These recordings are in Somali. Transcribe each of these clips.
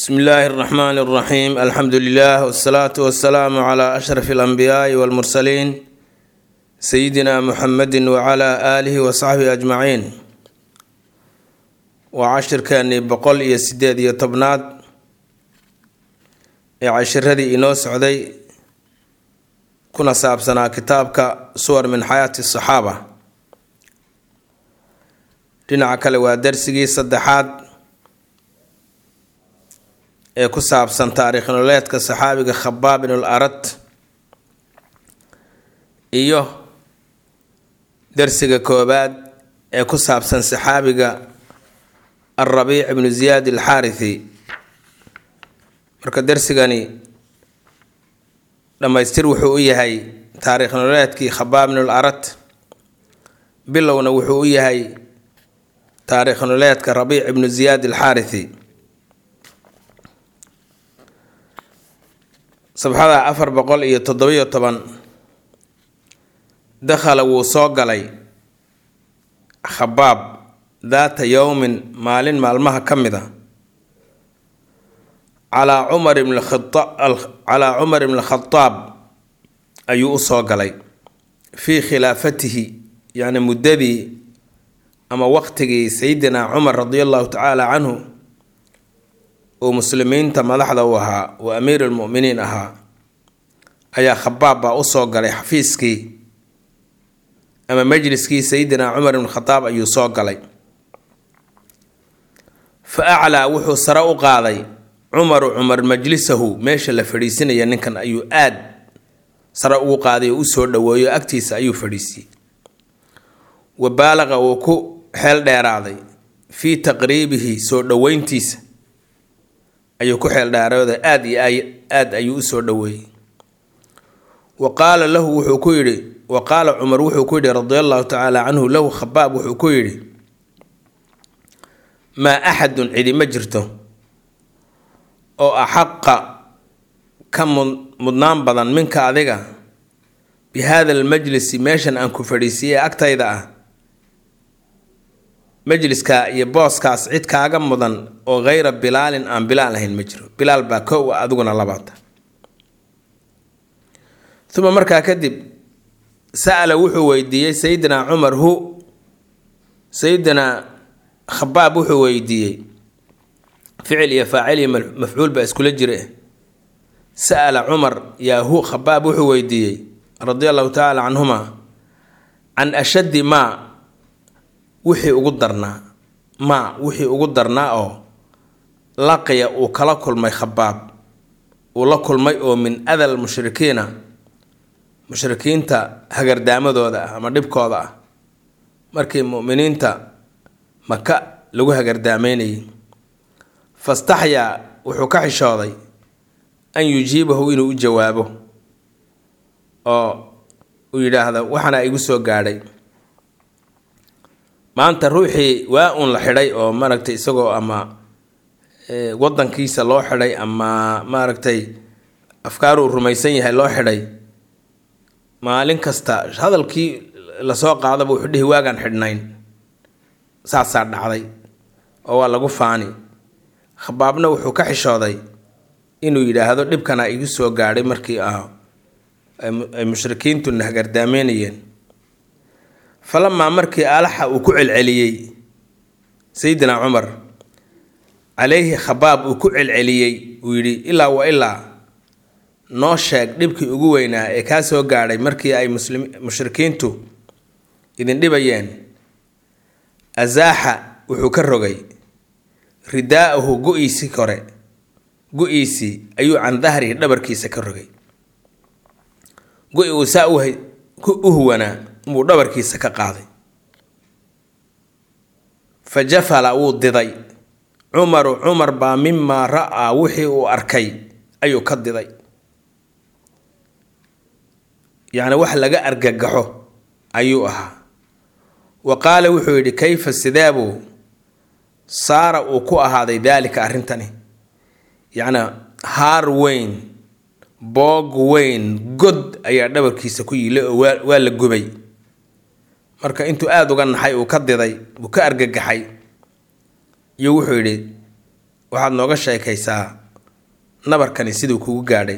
bsmi illaahi اraxmaan اraxiim alxamdu lilah wsalaatu wasalaamu cla ashraf اlanbiyaai wاlmursaliin sayidina muxamedi wcla aalihi wasaxbihi ajmaciin waa cashirkeenii boqol iyo sideed iyo tobnaad ee cashiradii inoo socday kuna saabsanaa kitaabka suwar min xayaati saxaaba dhinaca kale waa darsigii saddexaad ee ku saabsan taariikh nololeedka saxaabiga khabaab ibnul arad iyo darsiga koobaad ee ku saabsan saxaabiga alrabiic ibnu ziyaad alxaarithi marka darsigani dhammaystir wuxuu u yahay taariikh nololeedkii khabaab ibnul arad bilowna wuxuu u yahay taariikh nololeedka rabiic ibnu ziyaad alxaarithi sabxada afar boqol iyo toddobiyo toban dakhala wuu soo galay khabaab daata yowmin maalin maalmaha ka mid a calaa cumar ibn calaa cumar ibn khadaab ayuu u soo galay fii khilaafatihi yacni muddadii ama waqtigii sayidina cumar radia allahu tacaala canhu uu muslimiinta madaxda u ahaa uu amiir almuminiin ahaa ayaa khabaab baa usoo galay xafiiskii ama majliskii sayidina cumar ibn khadaab ayuu soo galay fa aclaa wuxuu sare u qaaday cumaru cumar majlisahu meesha la fadhiisinaya ninkan ayuu aad sare ugu qaaday oo usoo dhaweeyo agtiisa ayuu fadhiisiyey wa baalaqa wuu ku xeel dheeraaday fii taqriibihi soo dhoweyntiisa ayuu ku xeel dheerooda aada iyo aada ayuu usoo dhoweeyey wa qaala lahu wuxuu ku yidhi wa qaala cumar wuxuu ku yidhi radia allahu tacaala canhu lahu khabaab wuxuu ku yidhi maa axadun cidi ma jirto oo axaqa ka mudnaan badan minka adiga bi haada almajlisi meeshan aan ku fadhiisiyey ee agtayda ah majliska iyo booskaas cid kaaga mudan oo hayra bilaalin aan bilaal ahayn ma jiro bilaal baa kow a adiguna labaata uma markaa kadib sa'ala wuxuu weydiiyey sayidina cumar hu sayidina khabaab wuxuu weydiiyey ficil iyo faacil iyo mafcuul baa iskula jira sa'ala cumar yaa hu khabaab wuxuu weydiiyey radia allahu tacaala canhuma can ashaddi maa wixii ugu darnaa maa wixii ugu darnaa oo laqiya uu kala kulmay khabaab uu la kulmay oo min adal mushrikiina mushrikiinta hagardaamadooda ah ama dhibkooda ah markii mu'miniinta maka lagu hagardaameynayay fastaxyaa wuxuu ka xishooday an yujiibahu inuu u jawaabo oo uu yidhaahdo waxaana igu soo gaadhay maanta ruuxii waa uun la xidhay oo maaragtay isagoo ama wadankiisa loo xidhay ama maaragtay afkaaruu rumaysan yahay loo xidhay maalin kasta hadalkii lasoo qaadaba wuxuu dhihi waagaan xidhnayn saasaa dhacday oo waa lagu faani khabaabna wuxuu ka xishooday inuu yidhaahdo dhibkana igu soo gaadhay markii ah ay mushrikiintuna hagardaameynayeen falamaa markii alaxa uu ku celceliyey sayidina cumar calayhi khabaab uu ku celceliyey uu yidhi ilaa wa ilaa noo sheeg dhibkii ugu weynaa ee kaa soo gaadhay markii ay muslim mushrikiintu idin dhibayeen asaaxa wuxuu ka rogay ridaa'ahu go-iisii kore go-iisii ayuu can dahrihi dhabarkiisa ka rogay go-i uu saa u huwanaa buu dhabarkiisa ka qaaday fa jafala wuu diday cumaru cumar baa mimaa ra'aa wixii uu arkay ayuu ka diday yacni wax laga argagaxo ayuu ahaa wa qaala wuxuu yidhi kayfa sideebuu saara uu ku ahaaday daalika arrintani yacni haar weyn boog weyn god ayaa dhabarkiisa ku yilay oo waa waa la gubay marka intuu aada uga naxay uu ka diday uu ka argagaxay iyo wuxuu yidhi waxaad nooga sheekaysaa nabarkani siduu kugu gaadhay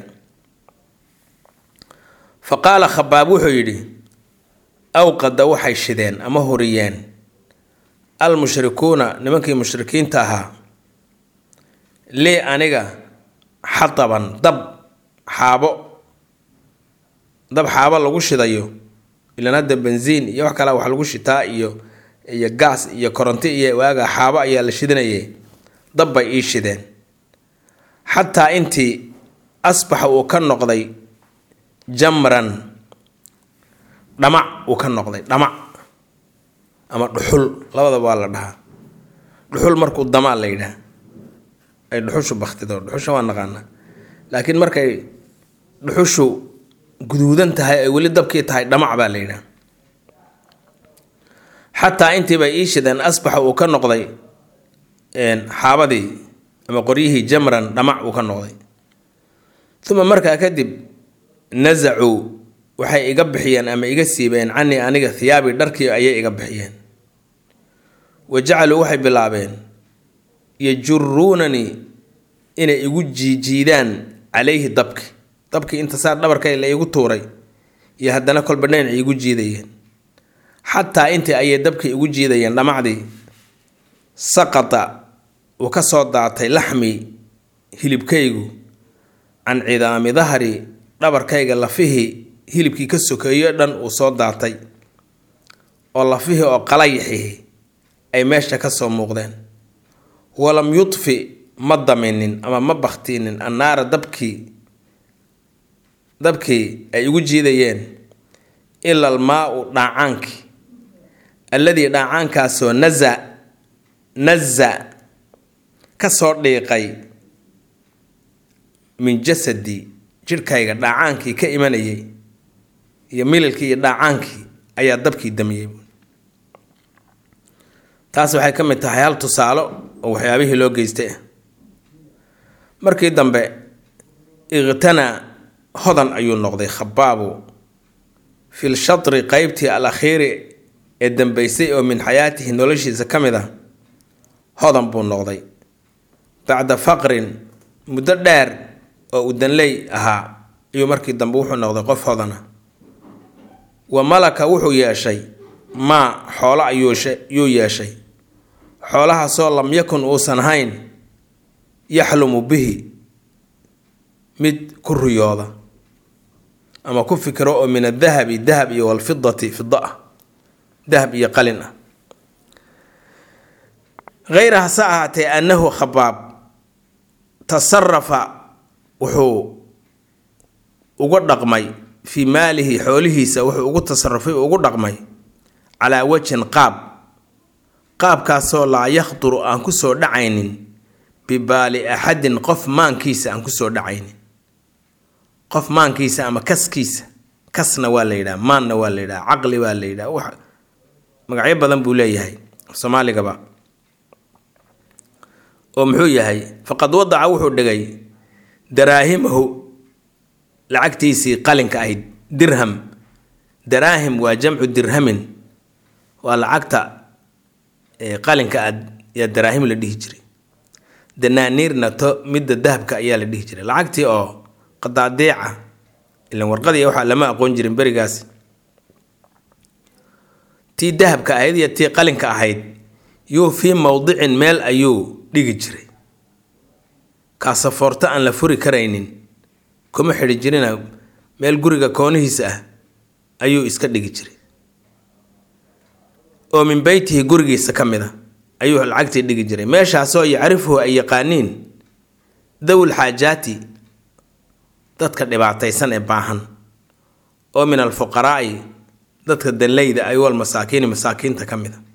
fa qaala khabaab wuxuu yidhi awqada waxay shideen ama huriyeen almushrikuuna nimankii mushrikiinta ahaa lii aniga xataban dab xaabo dab xaabo lagu shidayo ilan hadda benziin iyo wax kalea wax lagu shitaa iyo iyo gaas iyo koronto iyo waaga xaabo ayaa la shidanayay dab bay ii shideen xataa intii asbaxa uu ka noqday jamran dhamac uu ka noqday dhamac ama dhuxul labadaba waa la dhahaa dhuxul markuu damaa la yidhaha ay dhuxushu baktido dhuxusha waa naqaanaa laakiin markay dhuxushu guduudan tahay ay weli dabkii tahay dhamac baa la yidhaha xataa intiibay ii shideen asbaxa uu ka noqday xaabadii ama qoryihii jamran dhamac uu ka noqday uma markaa kadib nasacuu waxay iga bixiyeen ama iga siibeen canii aniga thiyaabii dharkii ayay iga bixiyeen wa jacaluu waxay bilaabeen yajuruunanii inay igu jiijiidaan calayhi dabki dabkii inta saa dhabarkay la igu tuuray iyo haddana kolba dhinac igu jiidayeen xataa intii ayay dabkii igu jiidayeen dhamacdii saqata uu ka soo daatay laxmii hilibkaygu can cidaami dahri dhabarkayga lafihii hilibkii ka sokeeyo dhan uu soo daatay oo lafihii oo qalayaxihi ay meesha ka soo muuqdeen walam yudfi ma daminin ama ma baktinin annaara dabkii dabkii ay igu jiidayeen ila almaa-u dhaacaankii alladii dhaacaankaasoo naza naza ka soo dhiiqay min jasadi jidhkayga dhaacaankii ka imanayay iyo mililkii iyo dhaacaankii ayaa dabkii damiyey taas waxay ka mid tahay hal tusaalo oo waxyaabihii loo geystay ah markii dambe iqtanaa hodan ayuu noqday khabaabu fil shatri qeybtii al akhiiri ee dambeysay oo min xayaatihi noloshiisa ka mid ah hodan buu noqday bacda faqrin muddo dheer oo uu danley ahaa ayuu markii dambe wuxuu noqday qof hodana wa malaka wuxuu yeeshay maa xoolo ayuu yeeshay xoolahaasoo lam yakun uusan ahayn yaxlumu bihi mid ku riyooda ama ku fikiro oo min adahabi dahab iyo walfidati fida ah dahab iyo qalin ah hayra hase ahaatee annahu khabaab tasarafa wuxuu uga dhaqmay fii maalihi xoolihiisa wuxuu ugu tasarufay ugu dhaqmay calaa wajhin qaab qaabkaasoo laa yakhduru aan kusoo dhacaynin bibaali axadin qof maankiisa aan kusoo dhacaynin qof maankiisa ama kaskiisa kasna waa la yidhaha maanna waa la yidhaha caqli waa la yidhaha wax magacyo badan buu leeyahay soomaaligaba oo muxuu yahay faqad wadaca wuxuu dhigay daraahimahu lacagtiisii qalinka ahayd dirham daraahim waa jamcu dirhamin waa lacagta qalinka aad yaa daraahim la dhihi jiray danaaniirna to midda dahabka ayaa la dhihi jiray lacagtii oo qadaadiica ilan warqadii waxaa lama aqoon jirin berigaas tii dahabka ahayd iyo tii qalinka ahayd yuu fii mowdicin meel ayuu dhigi jiray kaasafoorto aan la furi karaynin kuma xidhi jirina meel guriga koonihiisa ah ayuu iska dhigi jiray oo min beytihi gurigiisa ka mid a ayuu lacagtii dhigi jiray meeshaasoo yacrifuhu ay yaqaaniin dawil xaajaati dadka dhibaataysan ee baahan oo min alfuqaraa'i dadka danleyda ay wal masaakiini masaakiinta ka mid a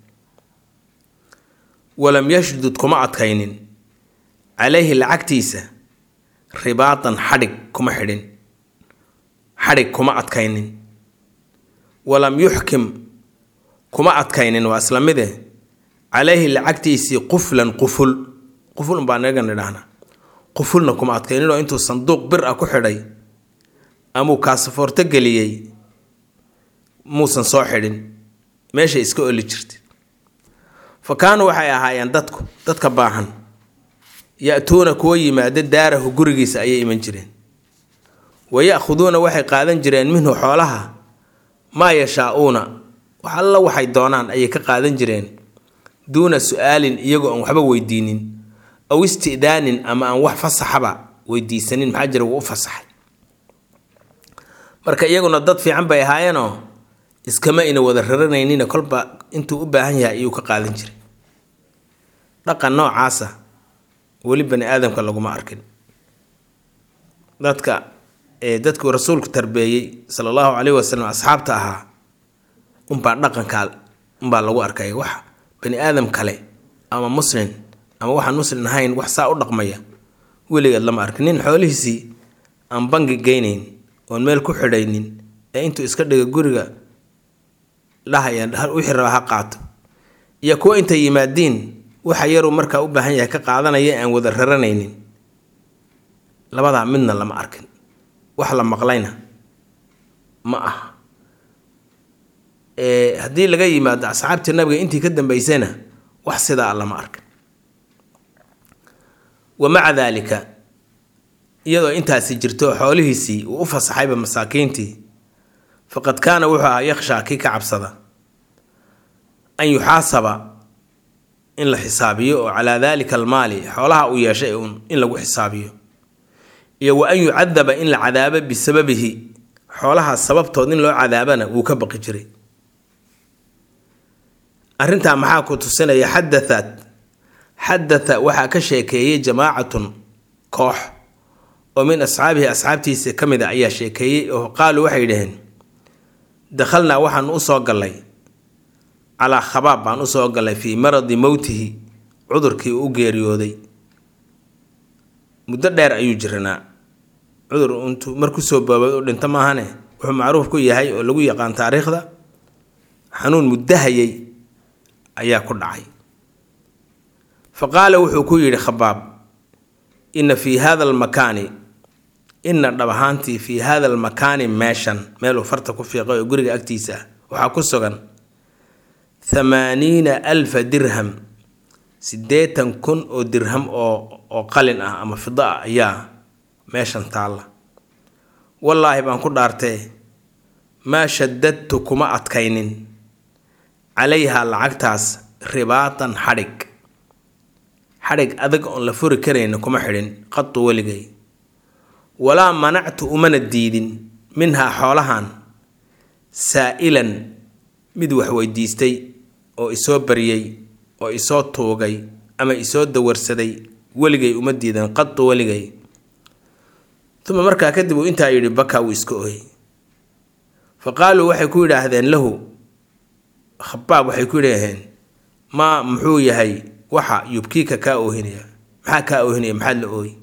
walam yashdud kuma adkaynin calayhi lacagtiisa ribaatan xadhig kuma xidhin xadhig kuma adkaynin walam yuxkim kuma adkaynin waa isla mide calayhi lacagtiisii quflan quful quful baa naga nidhahnaa qufulna kuma adkaynin oo intuu sanduuq bir ah ku xidhay amuu kaasafoorto geliyey muusan soo xidhin meeshay iska oli jirtay fa kaanuu waxay ahaayeen dadku dadka baahan ya-tuuna kuwa yimaada daarahu gurigiisa ayay iman jireen wa ya-khuduuna waxay qaadan jireen minhu xoolaha maa yashaa-uuna wax alla waxay doonaan ayay ka qaadan jireen duuna su-aalin iyagoo aan waxba weydiinin aw istidaanin ama aan wax fasaxaba weydiisanin maxaa jira wuu u fasaxay marka iyaguna dad fiican bay ahaayeenoo iskama ina wada raranaynin kolba intuu u baahan yahay ayuu ka qaadan jiray dhaqan noocaasa weli bani aadamka laguma arkin dadka ee dadkuu rasuulku tarbeeyey sala allahu caleyhi wasalam asxaabta ahaa unbaa dhaqankaa unbaa lagu arkay wax bani aadam kale ama muslim ama waxaan muslim ahayn wax saa u dhaqmaya weligeed lama arkin nin xoolihiisii aan bangi geynayn oon meel ku xidhaynin ee intuu iska dhiga guriga dhahaya wixii raba ha qaato iyo kuwa intay yimaadiin waxa yaruu markaa u baahan yahay ka qaadanaya aan wada raranaynin labadaa midna lama arkin wax la maqlayna ma aha haddii laga yimaado asxaabtii nabiga intii ka dambeysayna wax sidaa lama arkin wa maca daalika iyadoo intaasi jirto xoolihiisii uu u fasaxayba masaakiintii faqad kaana wuxuu ahaa yakhshaa kii ka cabsada an yuxaasaba in la xisaabiyo oo calaa daalika almaali xoolaha uu yeeshay uun in lagu xisaabiyo iyo wa an yucadaba in la cadaabo bisababihi xoolahaas sababtood in loo cadaabana wuu ka baqi jiray arrintaa maxaa ku tusinaya xadaat xadatha waxaa ka sheekeeyey jamaacatun koox oo min asxaabihi asxaabtiisa ka mid a ayaa sheekeeyey oo qaaluu waxay dhaheen dakhalnaa waxaan u soo gallay calaa khabaab baan usoo gallay fii maradi mowtihi cudurkii u geeriyooday muddo dheer ayuu jiranaa cudur intuu markusoo boobay u dhinto maahane wuxuu macruuf ku yahay oo lagu yaqaan taariikhda xanuun muddahayay ayaa ku dhacay fa qaala wuxuu ku yidhi khabaab inna fii hada almakaani inna dhab ahaantii fii hada almakaani meeshan meeluu farta ku fiiqay oo guriga agtiisa ah waxaa ku sugan thamaaniina alfa dirham siddeetan kun oo dirham oo oo qalin ah ama fido ah ayaa meeshan taalla wallaahi baan ku dhaartee maa shadadtu kuma adkaynin calayhaa lacagtaas ribaatan xadhig xadhig adag oon la furi karayna kuma xidhin qadu weligay walaa manactu umana diidin minhaa xoolahan saa'ilan mid wax weydiistay oo isoo baryay oo isoo tuugay ama isoo dawarsaday weligay uma diidan qadu weligay uma markaa kadib uu intaa yidhi bakaa wuu iska ooyey fa qaaluu waxay ku yidhaahdeen lahu khabaab waxay ku yidhaaheen maa muxuu yahay waxa yubkiika kaa oohinaya maxaa kaa oohinaya maxaad la ooyi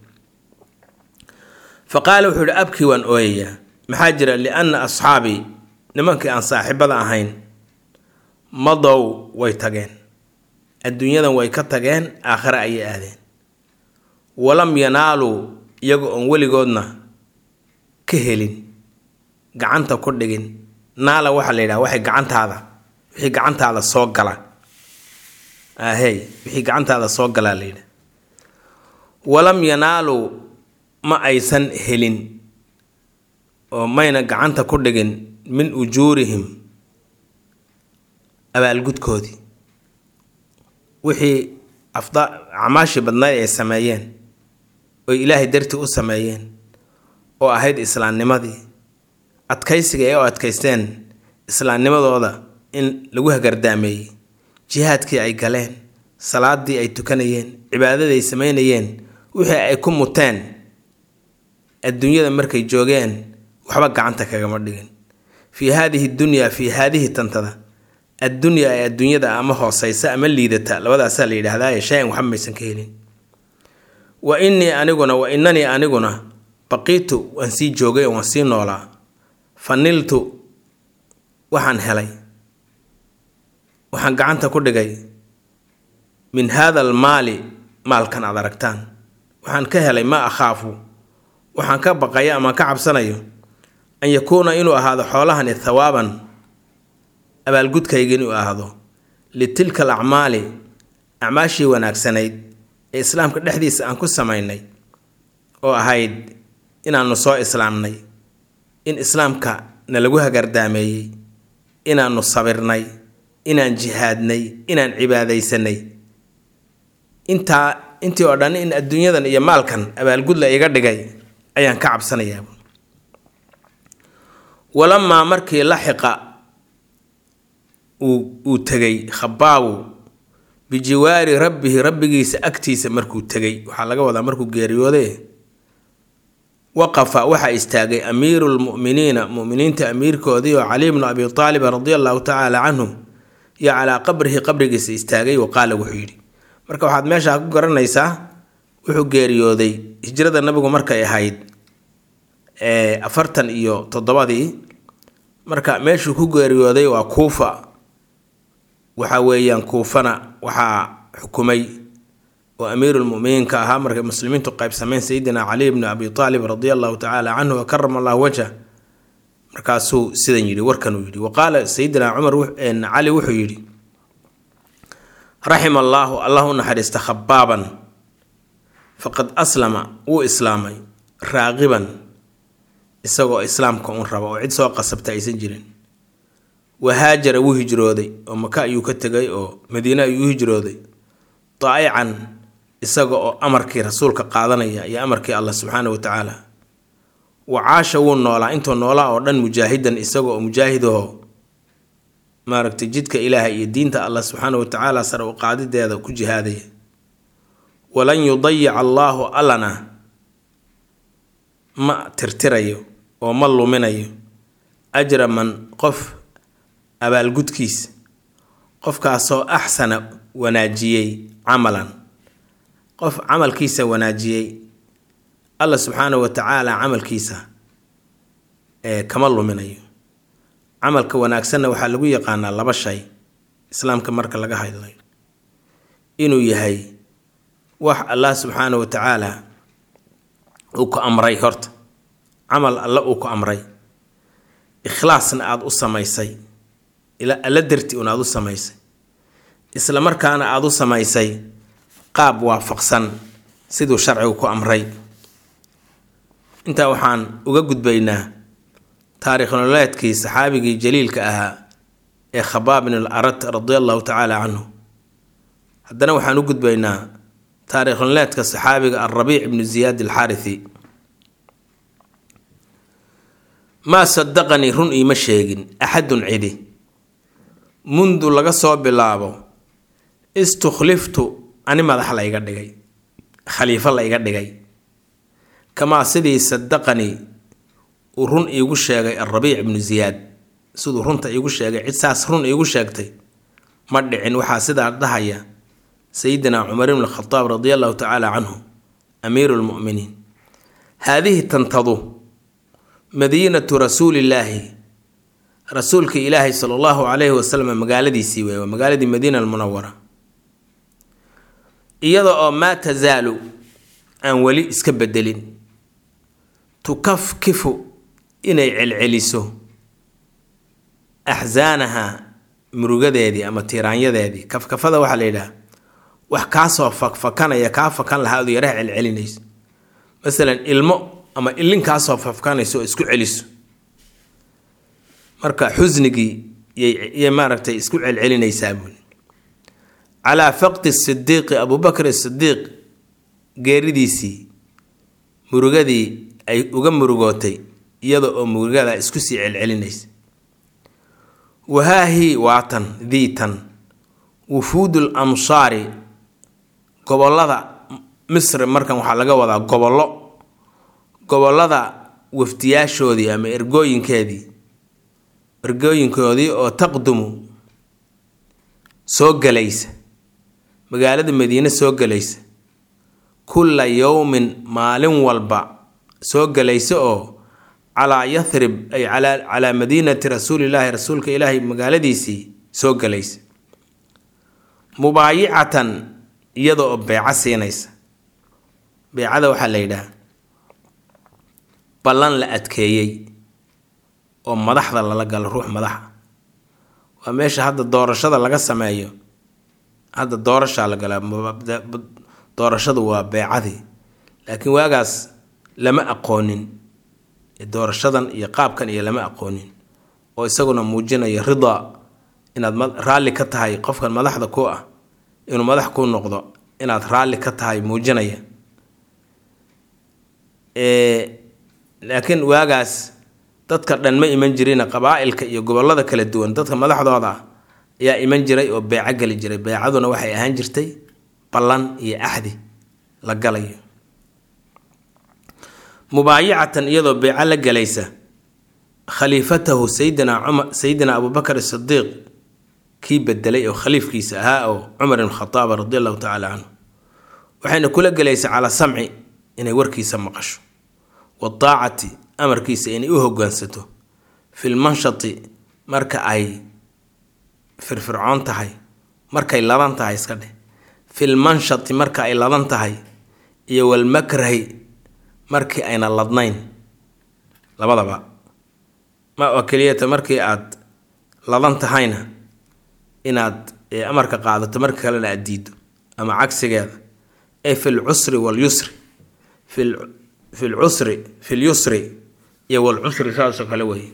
fa qaala wuxuu yihi abkii waan ooyayaa maxaa jira lianna asxaabii nimankii aan saaxiibada ahayn madow way tageen adduunyadan way ka tageen aakhare ayay aadeen walam yanaaluu iyaga oon weligoodna ka helin gacanta ku dhigin naala waxaa la yidhaha waxay gacantaada wixii gacantaada soo gala ahey wixii gacantaada soo galaa la yidhaha walam yanaaluu ma aysan helin oo mayna gacanta ku dhigin min ujuurihim abaalgudkoodii wixii afda acmaashii badnayd ay sameeyeen oy ilaahay dartii u sameeyeen oo ahayd islaamnimadii adkaysiga ay u adkaysteen islaamnimadooda in lagu hagardaameeyey jihaadkii ay galeen salaadii ay tukanayeen cibaadadii ay sameynayeen wixii ay ku muteen adduunyada markay joogeen waxba gacanta kagama dhigin fii haadihi dunyaa fii haadihi tantada addunyaa ee adduunyada ama hooseysa ama liidata labadaasaa la yidhaahdaa shay-an waxba maysan ka helin wa innii aniguna wa innanii aniguna baqiitu waan sii joogay oo waan sii noolaa fa niltu waxaan helay waxaan gacanta ku dhigay min haada almaali maalkan aad aragtaan waxaan ka helay ma akhaafu waxaan ka baqaya ama ka cabsanayo an yakuuna inuu ahaado xoolahani thawaaban abaalgudkayga inuu ahaado litilka alacmaali acmaashii wanaagsanayd ee islaamka dhexdiisa aan ku samaynay oo ahayd inaannu soo islaamnay in islaamka nalagu hagardaameeyey inaannu sabirnay inaan jihaadnay inaan cibaadaysanay intaa intii oo dhan in adduunyadan iyo maalkan abaalgud la iga dhigay ayaan ka cabsanayaa walamaa markii laxiqa uu uu tegay khabaabu bijiwaari rabbihi rabbigiisa agtiisa markuu tegay waxaa laga wadaa markuu geeriyoode waqafa waxaa istaagay amiiru lmu'miniina mu'miniinta amiirkoodii oo cali bnu abi aalibin radia allahu tacaala canhu iyo calaa qabrihi qabrigiisa istaagay wa qaala wuxuu yidhi marka waxaad meeshaa ku garanaysaa wuxuu geeriyooday hijrada nabigu markay ahayd afartan iyo toddobadii marka meeshuu ku geeriyooday waa kuufa waxa weeyaan kuufana waxaa xukumay oo amiirulmuminiinka ahaa markay muslimiintu qaybsameen sayidina cali bni abi aalib radia allahu tacaala canhu wa karama allahu wajha markaasuu sidan yidhi warkanuu yidhi wa qaala sayidina cumar cali wuxuu yidhi raxima allaahu allah u naxariista khabaaban faqad aslama wuu islaamay raaqiban isagoo islaamka un raba oo cid soo qasabta aysan jirin wahaajara wuu hijrooday oo maka ayuu ka tegay oo madiine ayuu u hijrooday daa'ican isaga oo amarkii rasuulka qaadanaya iyo amarkii allah subxaana wa tacaala wa caasha wuu noolaa intuu noolaa oo dhan mujaahidan isaga oo mujaahidaho maaragtay jidka ilaaha iyo diinta allah subxaana wa tacaala sare u qaadideeda ku jihaadaya walan yudayica allaahu allana ma tirtirayo oo ma luminayo ajra man qof abaalgudkiisa qofkaasoo axsana wanaajiyey camalan qof camalkiisa wanaajiyey alla subxaana wa tacaala camalkiisa ee kama luminayo camalka wanaagsanna waxaa lagu yaqaanaa laba shay islaamka marka laga hadlayo inuu yahay wax allah subxaana wa tacaala uu ku amray horta camal alle uu ku amray ikhlaasna aada u samaysay alla darti un aada u samaysay isla markaana aada u samaysay qaab waafaqsan siduu sharcigu ku amray intaa waxaan uga gudbaynaa taariikh nololeedkii saxaabigii jaliilka ahaa ee khabaab bin al arat radia allahu tacaala canhu haddana waxaan u gudbaynaa taariikh nololeedka saxaabiga alrabiic ibnu ziyaad alxaarithi maa sadaqanii run iima sheegin axadun cidi mundu laga soo bilaabo istukhliftu ani madax la iga dhigay khaliifo la iga dhigay kamaa sidii sadaqanii uu run iigu sheegay alrabiic ibnu ziyaad siduu runta iigu sheegay cid saas run iigu sheegtay ma dhicin waxaa sidaa dhahaya sayidina cumar ibn khadaab radia allahu tacaala canhu amiiru lmu'miniin haadihi tantadu madiinatu rasuulillaahi rasuulka ilaahay sala allahu calayhi wasalam magaaladiisii wey waa magaaladii madiina almunawara iyada oo maa tasaalu aan weli iska bedelin tukafkifu inay celceliso axsaanaha murugadeedii ama tiiraanyadeedii kafkafada waxaa la yidhaha wax kaasoo fakfakanaya kaa fakan lahaa ood yaraha celcelinayso masalan ilmo ama ilin kaasoo fakfakanayso oo isku celiso marka xusnigii yay maaragtay isku celcelinaysaa buuli calaa faqdi sidiiqi abubakr sidiiq geeridiisii murugadii ay uga murugootay iyada oo murugada isku sii celcelinaysa wahaahii waatan diitan wufuudul amsaari gobollada misri markan waxaa laga wadaa gobollo gobollada wafdiyaashoodii ama ergooyinkeedii ergooyinkoodii oo taqdumu soo gelaysa magaalada madiine soo gelaysa kulla yowmin maalin walba soo gelaysa oo calaa yathrib ay calaa madiinati rasuulillaahi rasuulka ilaahay magaaladiisii soo gelaysa mubaayicatan iyada oo beeco siinaysa beecada waxaa la yidhaha ballan la adkeeyey oo madaxda lala galo ruux madaxa waa meesha hadda doorashada laga sameeyo hadda doorashaa la galaa doorashadu waa beecadii laakiin waagaas lama aqoonin doorashadan iyo qaabkan iyo lama aqoonin oo isaguna muujinaya ridaa inaad raalli ka tahay qofkan madaxda ku ah inuu madax kuu noqdo inaad raalli ka tahay muujinaya laakiin waagaas dadka dhan ma iman jirina qabaa-ilka iyo gobollada kala duwan dadka madaxdooda ayaa iman jiray oo beeco geli jiray beecaduna waxay ahaan jirtay ballan iyo axdi la galayo mubaayacatan iyadoo beeco la galaysa khaliifatahu sayidina cumar sayidina abubakar sidiiq kii bedelay oo khaliifkiisa ahaa oo cumar ibn khataab radi allahu tacaala canhu waxayna kula gelaysa calaa samci inay warkiisa maqasho wadaacati amarkiisa inay u hogaansato filmanshati marka ay firfircoon tahay markay ladan tahay iska dheh filmanshati marka ay ladan tahay iyo walmakrahi markii ayna ladnayn labadaba ma oo keliyata markii aad ladan tahayna inaad amarka qaadato marka kalena aad diido ama cagsigeeda ee fi lcusri walyusri fi lcusri fi lyusri iyo walcusri saasoo kale weeye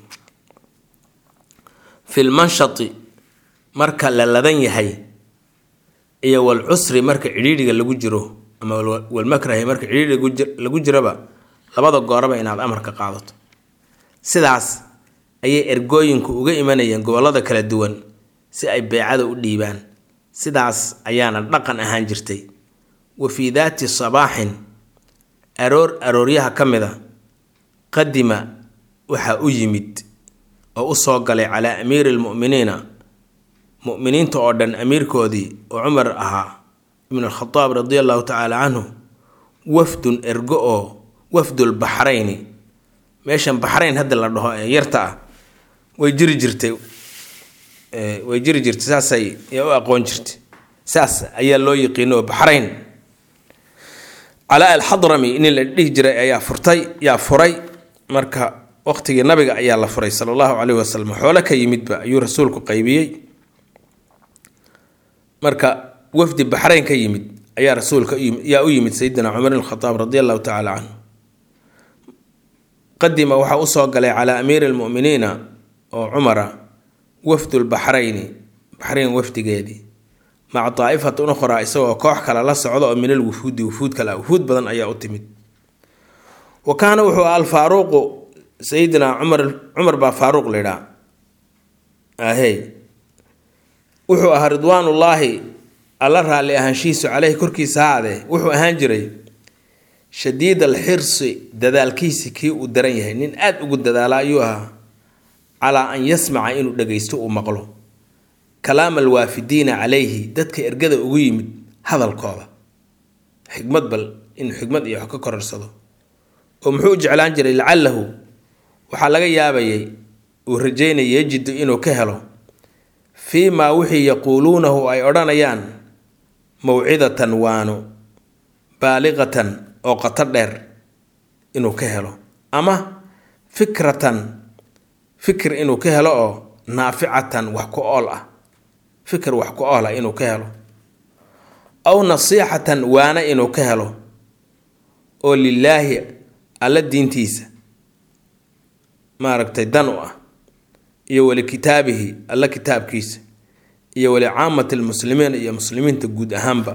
fi lmanshati marka la ladan yahay iyo walcusri marka cidhiidhiga lagu jiro ama walmakrahi marka cidhiidhiga lagu jiroba labada gooraba inaad amarka qaadato sidaas ayay ergooyinku uga imanayeen gobollada kala duwan si ay beecada u dhiibaan sidaas ayaana dhaqan ahaan jirtay wa fii daati sabaaxin aroor arooryaha ka mid a qadima waxaa u yimid oo u soo galay calaa amiiri almu'miniina mu'miniinta oo dhan amiirkoodii oo cumar ahaa ibnu alkhadaab radi allahu tacaala canhu wafdun ergo oo wafdul baxrayni meeshan baxrayn hadda la dhaho ee yarta ah way jiri jirtay way jiri jirtay saasay yaa u aqoon jirtay saas ayaa loo yiqiino oo baxrayn calaa alxadrami nin la dhihi jiray ayaa furtay yaa furay marka waqtigii nabiga ayaa la furay sala allahu caleyhi wasalam xoolo ka yimidba ayuu rasuulku qaybiyey marka wafdi baxrayn ka yimid ayaa rasuulka yaa u yimid sayidina cumar ibn khataab radi allahu tacaala canhu qadima waxaa usoo galay calaa amiiri almu'miniina oo cumara wafdulbaxrayni baxrayn wafdigeedii maca daa'ifatin ukhraa isagoo koox kale la socda oo min alwufuudi wufuud kale wufuud badan ayaa u timid wa kaana wuxuu aha alfaaruuqu sayidina cumar cumar baa faaruuq lidhaa ahey wuxuu ahaa ridwaanullaahi alla raalli ahaanshihiisu caleyhi korkiisa haadee wuxuu ahaan jiray shadiid alxirsi dadaalkiisi kii uu daran yahay nin aada ugu dadaala ayuu ahaa calaa an yasmaca inuu dhagaysto uu maqlo kalaam alwaafidiina calayhi dadka ergada ugu yimid hadalkooda xikmad bal inuu xikmad iyo wax ka kororsado oo muxuu u jeclaan jiray lacalahu waxaa laga yaabayay uu rajeynaya yajidu inuu ka helo fii maa wixii yaquuluunahu ay odhanayaan mawcidatan waano baaliqatan oo qato dheer inuu ka helo ama fikratan fikir inuu ka helo oo naaficatan wax ku ool ah fikir wax ku ool ah inuu ka helo aw nasiixatan waana inuu ka helo oo lilaahi alla diintiisa maaragtay dan u ah iyo wali kitaabihi alla kitaabkiisa iyo wali caamati lmuslimiin iyo muslimiinta guud ahaanba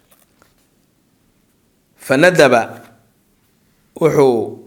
fa nadaba wuxuu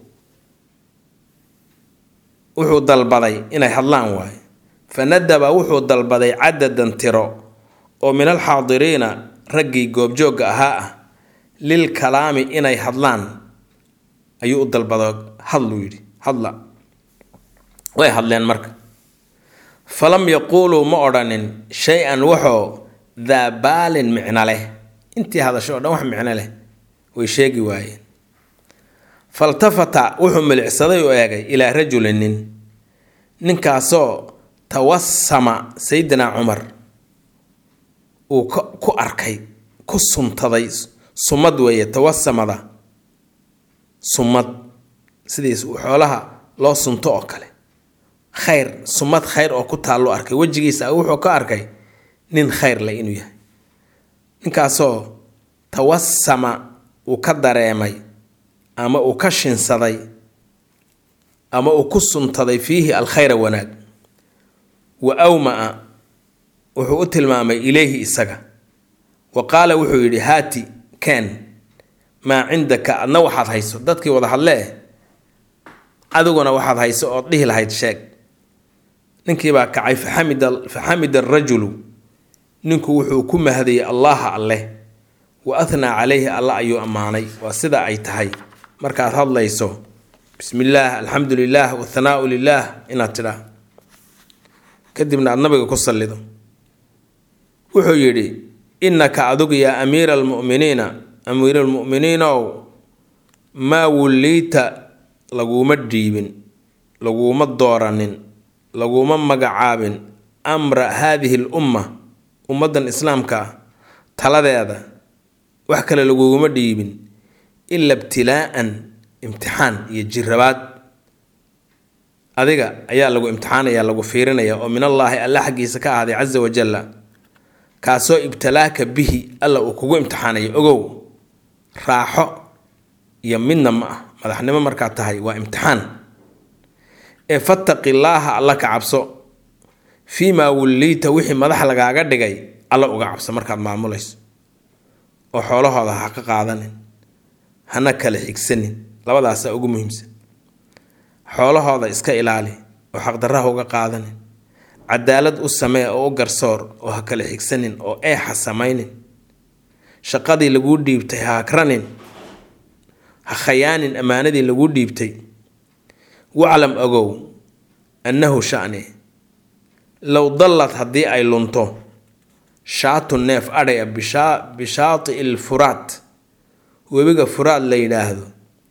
wuxuu dalbaday inay hadlaan waayo fa nadaba wuxuu dalbaday cadadan tiro oo min alxaadiriina raggii goobjoogga ahaa ah lil kalaami inay hadlaan ayuu u dalbado hadluu yidhi hadla way hadleen marka falam yaquuluu ma odhanin shay-an waxoo daa baalin micno leh intii hadasho o dhan wax micno leh way sheegi waayeen faltafata wuxuu milicsaday u eegay ilaa rajulin nin ninkaasoo tawasama sayidina cumar uu ku arkay ku suntaday sumad weeye tawasamada sumad sidiis xoolaha loo sunto oo kale khayr sumad khayr oo ku taallo arkay wejigiisa wuxuu ka arkay nin khayr leh inuu yahay ninkaasoo tawasama uu ka dareemay ama uu ka shinsaday ama uu ku suntaday fiihi alkhayra wanaag wa awmaa wuxuu u tilmaamay ileyhi isaga wa qaala wuxuu yidhi haati ken maa cindaka adna waxaad hayso dadkii wada hadlee adiguna waxaad hayso ood dhihi lahayd sheeg ninkiibaa kacay faxamida faxamida arajulu ninku wuxuu ku mahadayay allaha alleh wa athnaa calayhi alla ayuu ammaanay waa sida ay tahay markaad hadlayso bismi illaah alxamdu lilah wathanaau lilah inaad tidhaa kadibna aad nabiga ku sallido wuxuu yidhi innaka adugu yaa amiira almu'miniina amiira almu'miniinow maa wulliita laguma dhiibin laguma dooranin laguma magacaabin amra haadihi l umma ummaddan islaamka ah taladeeda wax kale laguguma dhiibin ila ibtilaa'an imtixaan iyo jirabaad adiga ayaa lagu imtixaanaya lagu fiirinaya oo min allaahi alla xaggiisa ka ahday casa wajalla kaasoo ibtalaaka bihi alla uu kugu imtixaanayo ogow raaxo iyo midna ma ah madaxnimo markaad tahay waa imtixaan ee fattaqi llaaha alla ka cabso fii maa wulliita wixii madax lagaaga dhigay alla uga cabso markaad maamulayso oo xoolahooda ha ka qaadanin hana kala xigsanin labadaasaa ugu muhiimsan xoolahooda iska ilaali oo xaqdarraha uga qaadanin cadaalad u samee oo u garsoor oo ha kala xigsanin oo eexa samaynin shaqadii laguu dhiibtay ha hakranin ha khayaanin ammaanadii laguu dhiibtay waclam ogow annahu shani low dallad haddii ay lunto shaatu neef adhay a bishaati il furaat webiga furaad la yidhaahdo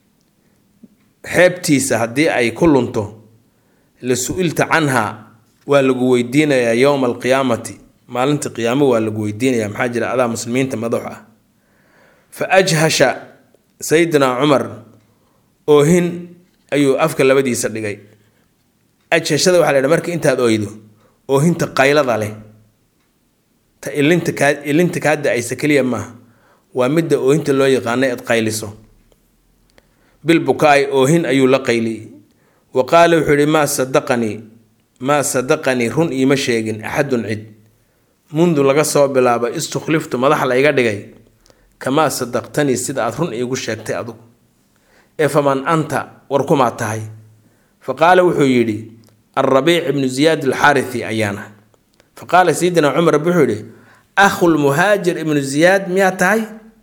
xeebtiisa haddii ay ku lunto la su-ilta canha waa lagu weydiinayaa yowma alqiyaamati maalinta qiyaamo waa lagu weydiinayaa maxaa jira adaa muslimiinta madax ah fa ajhasha sayidina cumar oohin ayuu afka labadiisa dhigay ajhashada waxaa la ydha marka intaad oydo oohinta qaylada leh ta ilinta kaa ilinta kaa da-aysa keliya maaha waa midda oohinta loo yaqaana eed qayliso bil bukaa-i oohin ayuu la qayliyey wa qaala wuxuu yihi maa sadaqanii maa sadaqanii run iima sheegin axadun cid mundu laga soo bilaabo istukhliftu madax la iga dhigay kamaa sadaqtanii sida aad run iigu sheegtay adugu ee faman anta war kumaa tahay fa qaala wuxuu yidhi alrabiic ibnu ziyaad alxaarithi ayaana fa qaala sayidina cumar wuxuu yidhi akhulmuhaajir ibnu ziyaad miyaa tahay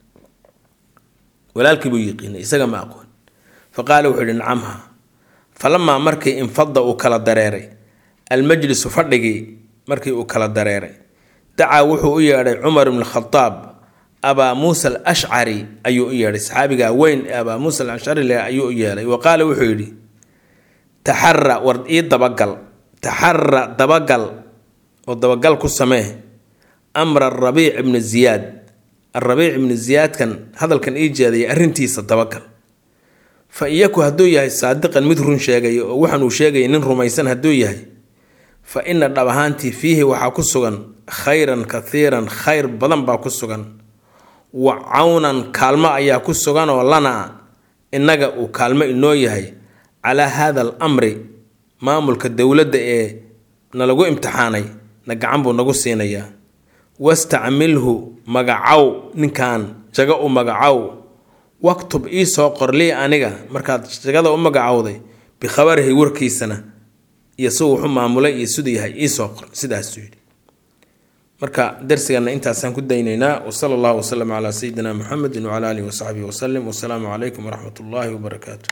walaalkii buu yiqiinay isaga ma aqoon fa qaala wuxuu yidhi nacamha falamaa markii infada uu kala dareeray almajlisu fadhigii markii uu kala dareeray dacaa wuxuu u yeedhay cumar ibn khadaab abaa muusa alashcari ayuu u yeedhay saxaabigaa weyn ee abaa muusa alashcari le ayuu u yeedhay wa qaala wuxuu yidhi taxara war ii dabagal taxara dabagal oo dabagal ku samee amra arabiic ibnu ziyaad arabiic ibnu ziyaadkan hadalkan ii jeedaya arrintiisa dabagal fa iyaku hadduu yahay saadiqan mid run sheegaya oo waxaan uu sheegaya nin rumaysan hadduu yahay fa ina dhab ahaantii fiihi waxaa ku sugan khayran kathiiran khayr badan baa ku sugan wa cawnan kaalmo ayaa ku sugan oo lanaa innaga uu kaalmo inoo yahay calaa haada al amri maamulka dowladda ee nalagu imtixaanay na gacan buu nagu siinayaa wastacmilhu magacow ninkan jago u magacow waktub ii soo qor lii aniga markaad jagada u magacowday bikhabarihi warkiisana iyo si wuxu maamulay iyo siduu yahay iisoo qor sidaasuu yidhi marka darsigana intaasaan ku daynaynaa wasala allahu wasalam calaa sayidina muxamedin wacala aalihi wasaxbihi wasalim wasalaamu calaykum waraxmat ullaahi wabarakaatu